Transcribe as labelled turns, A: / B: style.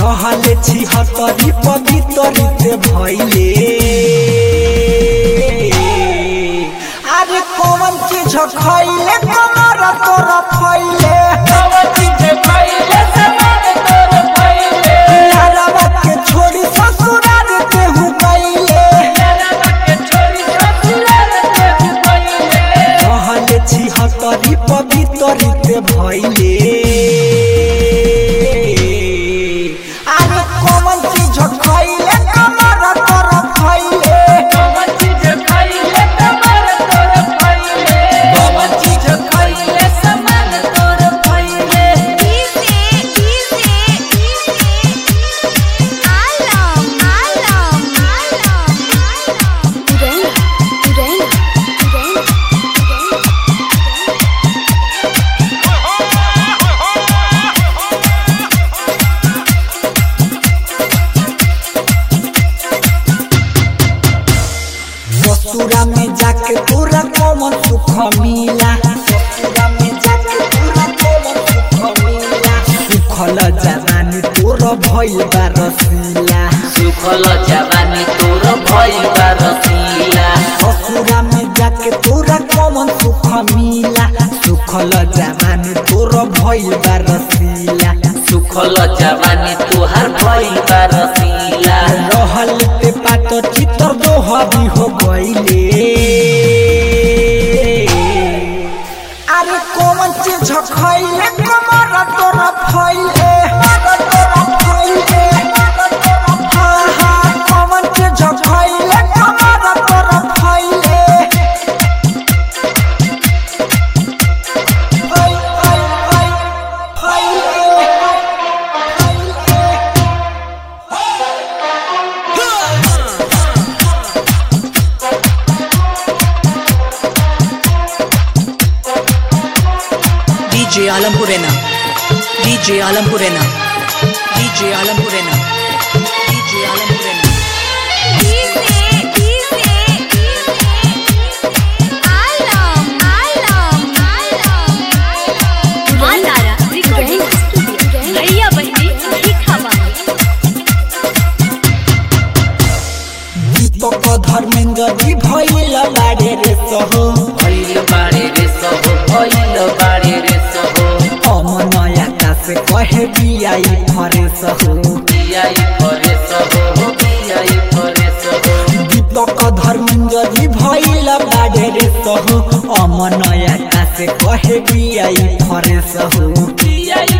A: रहले छिहत्तरी पवित्रित भैले अरे कौन चीज खैले कमर तोर फैले यारवा के छोड़ी ससुराल केहू गैले रहले छिहत्तरी पवित्रित भैले अरे कौन चीज खैले कमर तोर फैले
B: Easy, easy, easy. Alam, alam, alam, alam. Urena, urena, urena, urena.
A: ससुरा में जाके तोरा कौन सुख मिला ससुरा में जाके तोरा कौन सुख मिला सुखल जवानी तोर भइल बा रसीला
C: सुखल जवानी तोर भइल बा रसीला
A: ससुरा में जाके तोरा कौन सुख मिला सुखल जवानी तोर भइल बा रसीला
C: सुखल जवानी तोहार भइल बा रसीला
A: रहल ते पात चितर दोहरी हो गइले अरे कौन चीज खैले कमर तोर फैले तोर फैले हाँ हाँ कौन चीज खैले कमर तोर फैले फै फै फै फैले फैले
D: DJ Alampurena. DJ Alampurena. DJ Alampurena. DJ Alampurena.
B: Easy, easy, easy. Alam, alam, alam, alam.
E: मातारा रिकॉर्डिंग स्टूडियो भैया बहनी लिखावा
A: दीपक धर्मेंद्र जी भइल बारे रे सहो
C: भइल बारे रे सब भइल बारे रे सब
A: हम नया से कहे बियाई फरे सहो
C: बियाई परे सब हो बियाई परे सब
A: दीपक धर्मेंद्र जी भइल बारे रे सहो हम नया से कहे बियाई फरे सहो
C: बियाई